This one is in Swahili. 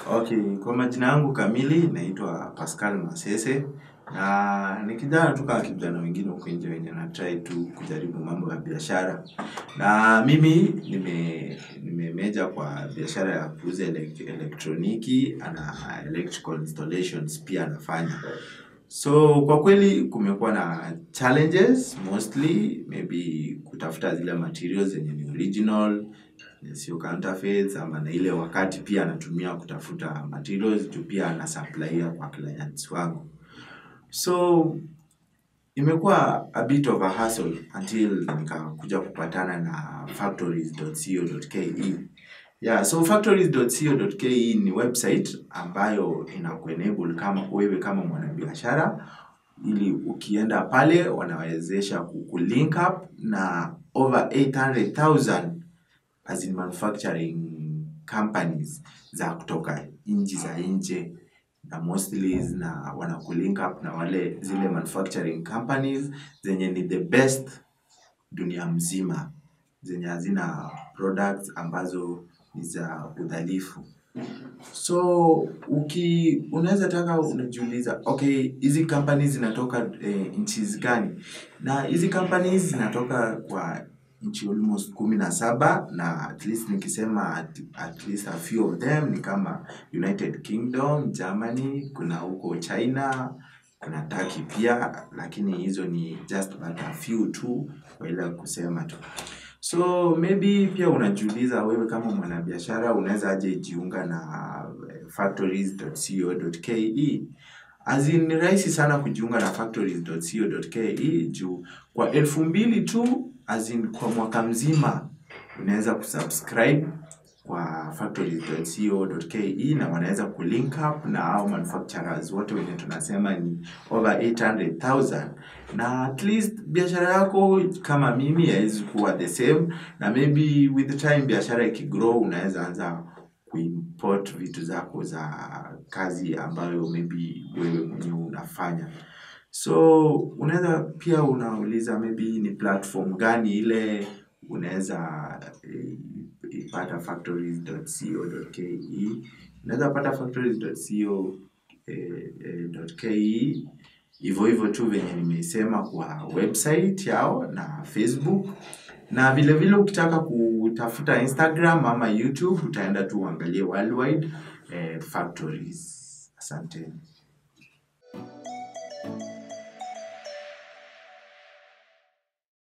Okay, kwa majina yangu kamili naitwa Pascal Masese na ni kijana tu kama kijana wengine huko nje wenye na try tu kujaribu mambo ya biashara. Na mimi nime nimemeja kwa biashara ya kuuza elek- elektroniki na electrical installations pia nafanya. So kwa kweli kumekuwa na challenges mostly maybe kutafuta zile materials zenye ni original sio counterfeits ama na ile wakati pia natumia kutafuta materials juu pia nasupplier kwa clients wangu. So imekuwa a bit of a hassle until nikakuja kupatana na factories.co.ke. Yeah, so factories.co.ke ni website ambayo inakuenable kama wewe kama mwanabiashara ili ukienda pale wanawezesha kukulink up na over 800,000 as in manufacturing companies za kutoka nchi za nje na mostly na wanakulink up na wale zile manufacturing companies zenye ni the best dunia mzima zenye hazina products ambazo ni za udhalifu. So uki unaweza taka unajiuliza okay hizi companies zinatoka eh, nchi gani? Na hizi companies zinatoka kwa nchi almost kumi na saba na at least nikisema at, at least a few of them ni kama United Kingdom, Germany, kuna huko China, kuna Turkey pia lakini hizo ni just but a few tu kwa ile kusema tu. So maybe pia unajiuliza wewe kama mwanabiashara unaweza aje jiunga na eh, factories.co.ke. As in ni rahisi sana kujiunga na factories.co.ke juu kwa elfu mbili tu as in kwa mwaka mzima unaweza kusubscribe kwa factories.co.ke na wanaweza kulink up na hao manufacturers wote wenye tunasema ni over 800,000 na at least biashara yako kama mimi haiwezi kuwa the same na maybe with the time biashara ikigrow unaweza anza kuimport vitu zako za kazi ambayo maybe wewe mwenyewe unafanya. So unaweza pia unauliza maybe ni platform gani ile unaweza eh, ipata factories.co.ke. Unaweza pata factories.co.ke hivyo hivyo tu venye nimeisema kwa website yao na Facebook na vile vile ukitaka kutafuta Instagram ama YouTube utaenda tu uangalie worldwide eh, factories. Asanteni.